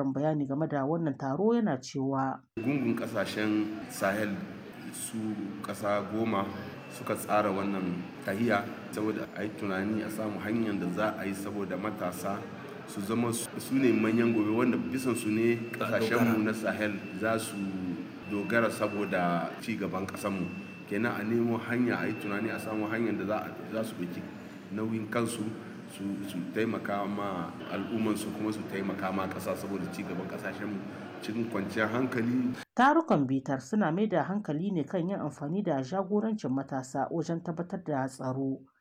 ƙarin bayani game da wannan taro yana cewa gungun kasashen sahel su kasa goma suka tsara wannan tahiya saboda a yi tunani a samu hanyar da za a yi saboda matasa su zama su ne manyan gobe wanda bisan su ne kasashenmu na sahel za su dogara saboda ci gaban kasanmu kenan a nemo hanya a yi tunani a samu hanyar da za su ɗauki nauyin kansu su taimaka ma al'ummansu kuma su taimaka ma ƙasa saboda ci gaban ƙasashenmu cikin kwanciyar hankali. Tarukan bitar suna mai da hankali ne kan yin amfani da jagorancin matasa wajen tabbatar da tsaro